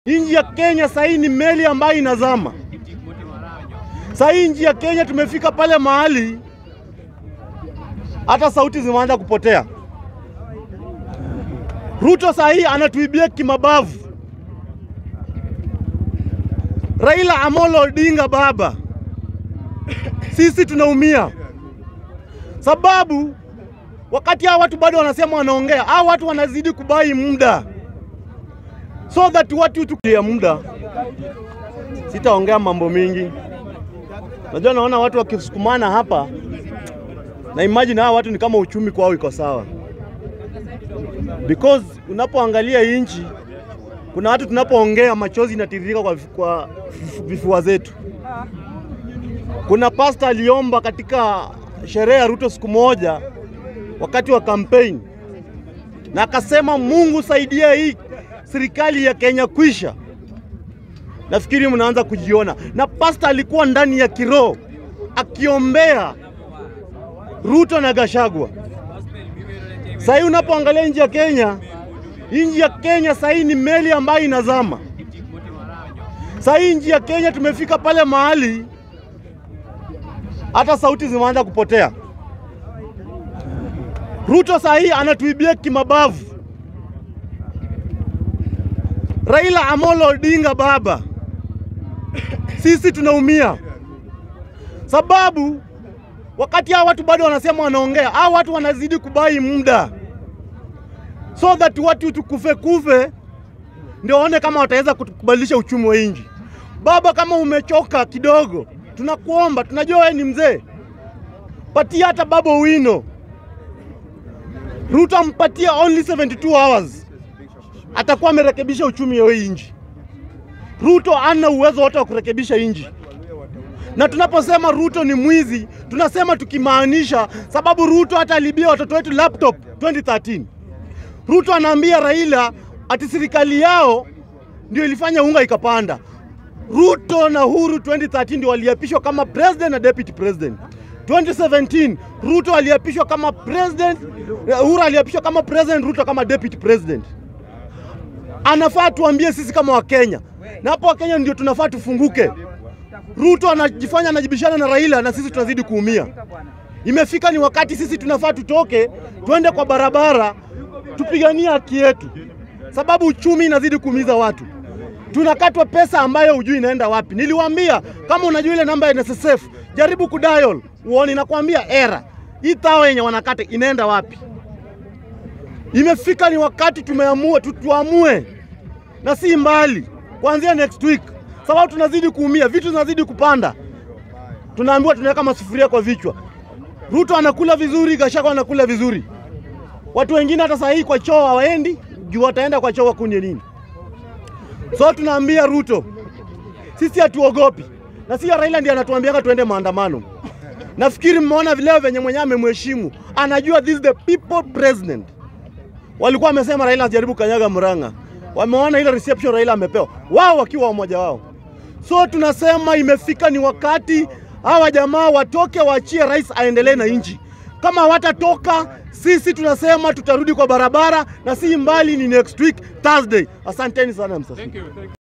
Nchi ya Kenya sahii ni meli ambayo inazama. Sahii nchi ya Kenya tumefika pale mahali hata sauti zimeanza kupotea. Ruto sahii anatuibia kimabavu. Raila Amolo Odinga baba, sisi tunaumia sababu wakati hao watu bado wanasema wanaongea, hao watu wanazidi kubai muda so that watu tukia muda. Sitaongea mambo mingi, najua naona watu wakisukumana hapa na imagine hawa watu ni kama uchumi kwao iko sawa, because unapoangalia inchi, kuna watu tunapoongea machozi inatiririka kwa, kwa vifua zetu. Kuna pasta aliomba katika sherehe ya Ruto siku moja wakati wa kampeni, na akasema Mungu saidia hii serikali ya Kenya kwisha. Nafikiri mnaanza kujiona, na pasta alikuwa ndani ya kiroho akiombea Ruto na Gashagwa. Sahii unapoangalia nchi ya Kenya, nchi ya Kenya sahii ni meli ambayo inazama. Sahii nchi ya Kenya tumefika pale mahali hata sauti zimeanza kupotea. Ruto sahii anatuibia kimabavu. Raila Amolo Odinga baba, sisi tunaumia sababu wakati hao watu bado wanasema wanaongea, hao watu wanazidi kubai muda so that watu tukufe kufe ndio waone kama wataweza kubadilisha uchumi wa nchi. Baba, kama umechoka kidogo, tunakuomba, tunajua wewe ni mzee, patia hata baba wino. Ruto ampatia only 72 hours, atakuwa amerekebisha uchumi wa hii nchi. Ruto ana uwezo wote wa kurekebisha nchi na tunaposema Ruto ni mwizi tunasema tukimaanisha, sababu Ruto hata alibia watoto wetu laptop 2013. Ruto anaambia Raila ati serikali yao ndio ilifanya unga ikapanda. Ruto na Uhuru 2013 ndio waliapishwa kama president na deputy president. 2017 Ruto aliapishwa kama president, Uhuru aliapishwa kama president, Ruto kama deputy president. Anafaa tuambie sisi kama Wakenya, na hapo Wakenya ndio tunafaa tufunguke. Ruto anajifanya anajibishana na Raila na sisi tunazidi kuumia. Imefika ni wakati sisi tunafaa tutoke, twende kwa barabara, tupiganie haki yetu, sababu uchumi inazidi kuumiza watu. Tunakatwa pesa ambayo hujui inaenda wapi. Niliwaambia kama unajua ile namba ya NSSF, jaribu kudial uone, nakwambia era hii tao yenye wanakata inaenda wapi. Imefika ni wakati tumeamua, tuamue na si mbali, kuanzia next week sababu tunazidi kuumia, vitu zinazidi kupanda, tunaambiwa tunaweka masufuria kwa vichwa. Ruto anakula vizuri, Gachagua anakula vizuri, watu wengine hata saa hii kwa choo hawaendi juu wataenda kwa choo wakunye nini? So tunaambia Ruto, sisi hatuogopi, na si Raila ndiye anatuambiaga tuende maandamano. Nafikiri mmeona vileo venye mwenyewe amemheshimu, anajua this is the people president. Walikuwa wamesema Raila ajaribu kanyaga Murang'a, wameona ile reception Raila amepewa, wao wakiwa wamoja wao. So tunasema imefika ni wakati hawa jamaa watoke, waachie rais aendelee na nchi. Kama watatoka, sisi tunasema tutarudi kwa barabara, na si mbali, ni next week Thursday. Asanteni sana msafiri.